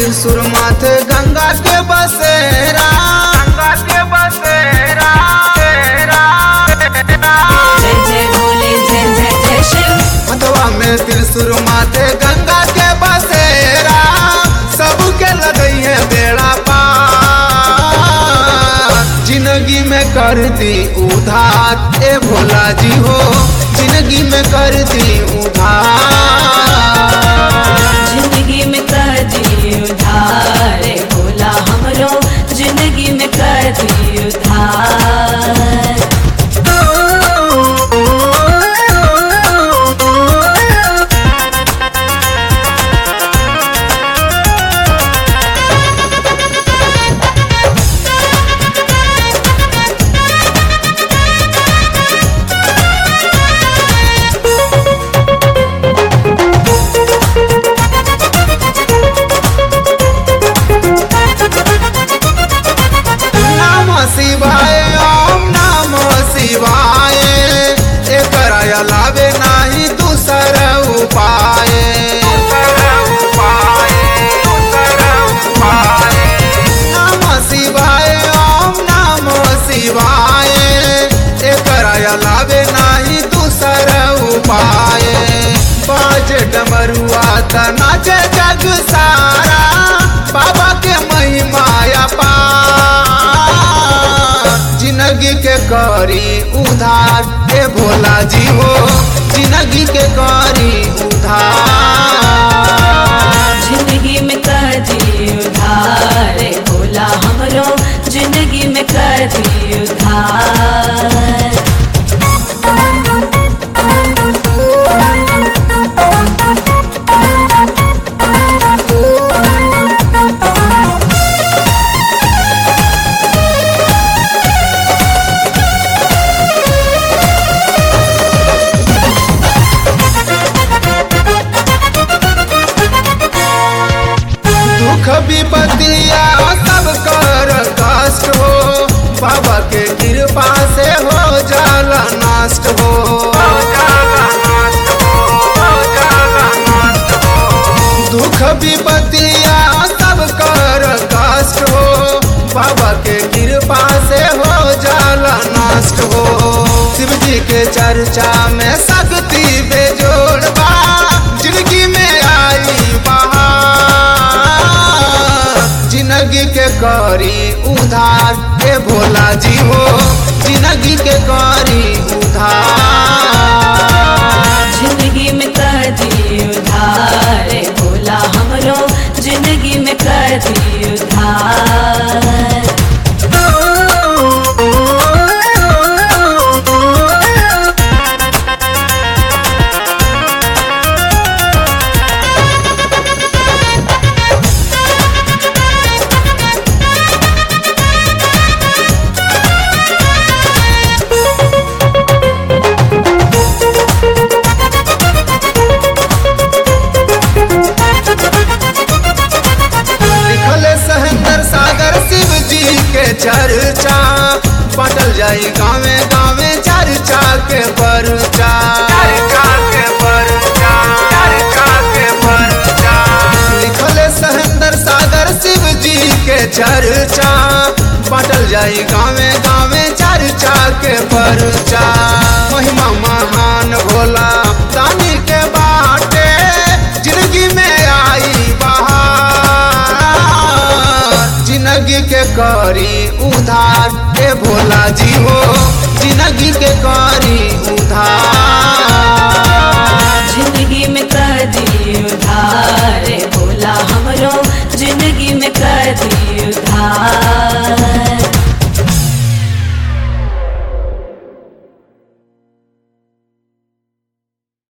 त्रिशूर माथे गंगा के बसेरा गंगा के बसेरा जय जय भोले जय जय जय शिव हथवा में त्रिशूर माथे गंगा के बसेरा सबके लगई है बेड़ा पार जिंदगी में कर दी उधार ए भोला जी हो जिंदगी में कर दी उधार जिंदगी में कर दी उधार रे भोला हमरो जिंदगी में कर दी उधार नाम शिवाय ओम नाम शिवाय एकर अलावे नाही दूसर उपाय नाम शिवाय ओम नाम शिवाय एकर अलावे नाही दूसर उपाय बाज डमरुआ त नाचे जग सारा बाबा के महिमा पार जिंदगी के करी उधार हे भोला जी हो जिंदगी के करी उधार जिंदगी में कर दी उधार रे भोला हमरो जिंदगी में कर दी उधार दुख विपत्तिया सब कर कष्ट हो बाबा के कृपा से हो जाला नष्ट हो दुख विपत्तिया सब कर कष्ट हो बाबा के कृपा से हो जाला नष्ट हो शिव जी के चर्चा में शक्ति बेजोड़ बा जिंदगी में आई बहार जिंदगी के करी उधार हे भोला जी हो जिंदगी के करी उधार जिंदगी में कर दी उधार रे भोला हमरो जिंदगी में कर दी उधार लिखल सहेंद्र सागर शिव जी के चर्चा पटल जाई गावे गावे चर्चा के परचा लिखल सहेंद्र सागर शिव जी के चर्चा पटल जाई गावे गावे चर्चा के परचा महिमा महान भोला दानी के बाटे जिंदगी में आई बहार जिंदगी के करी उधार हे भोला जी हो